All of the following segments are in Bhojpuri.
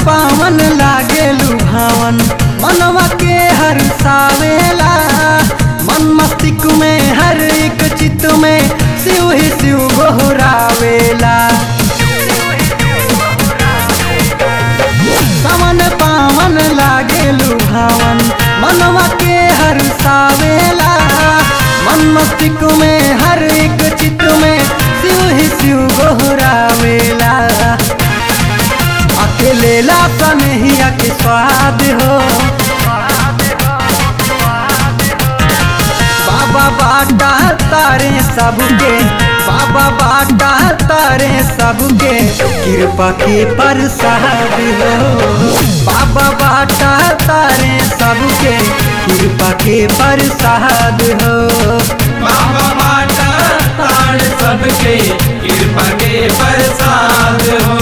पावन लागे लुभावन मनवा के हर सावेला मन मस्तिष्क में हर एक चित्त में शिव ही शिव गोहरावेला सावन पावन लागे लुभावन मनवा के हर सावेला मन मस्तिष्क में हर एक चित्त में शिव ही शिव गोहरावेला अकेले ला कन्हैया के स्वाद हो बाबा बाटा तारे सबके बाबा बाटा तारे सबके कृपा के प्रसाद हो बाबा बाटा तारे सबके कृपा के प्रसाद हो बाबा बाटा ताड़ सबके कृपा के प्रसाद हो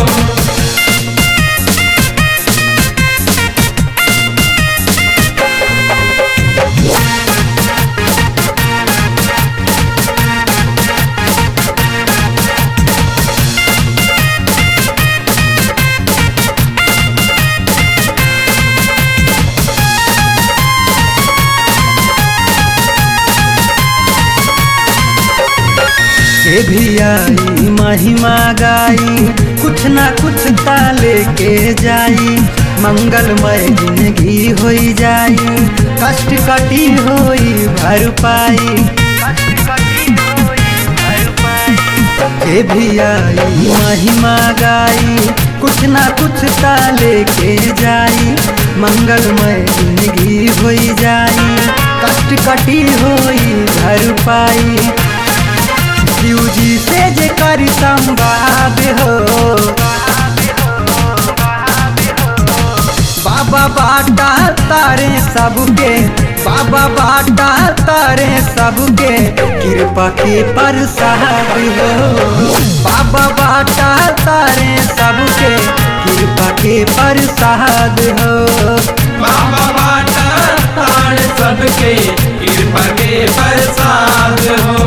से भी आई महिमा गाई कुछ ना कुछ ताले के जाई मंगलमय जिंदगी होई जाई कष्ट कटी होई भरपाई से भी आई महिमा गाई कुछ ना कुछ ताले के जाई मंगलमय जिंदगी होई जाई कष्ट कटी होई भरपाई शिव जी से जे कर संवाद हो बाबा बाटा तारे सबके बाबा बाटा तारे सबके कृपा के प्रसाद हो बाबा बाटा तारे सबके कृपा के प्रसाद हो बाबा बाटा ताड़ सबके कृपा के प्रसाद हो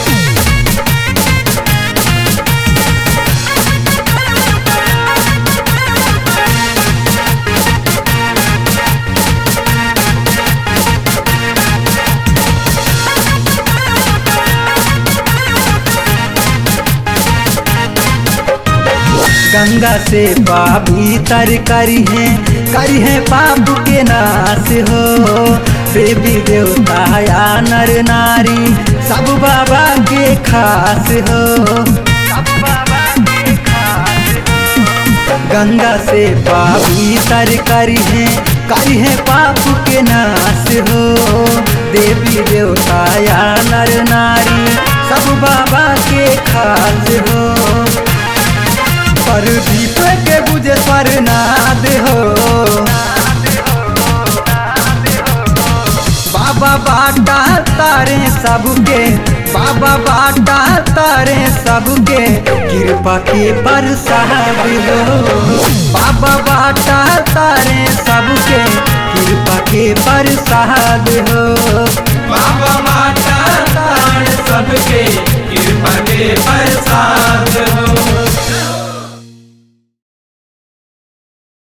गंगा से पापी तर करी है करी है पाप के नाश हो देवी देवता या नर नारी सब बाबा के खास हो गंगा से पापी तर करी है करी है पाप के नाश हो देवी देवता या नर नारी सब बाबा के खास हो पर दीप के बुझे स्वरनाद हो बाबा बाटा तारे सबके बाबा बाटा तारे सबके कृपा के प्रसाद हो बाबा बाटा तारे सबके कृपा के प्रसाद हो बाबा बाटा ताड़ सबके कृपा के प्रसाद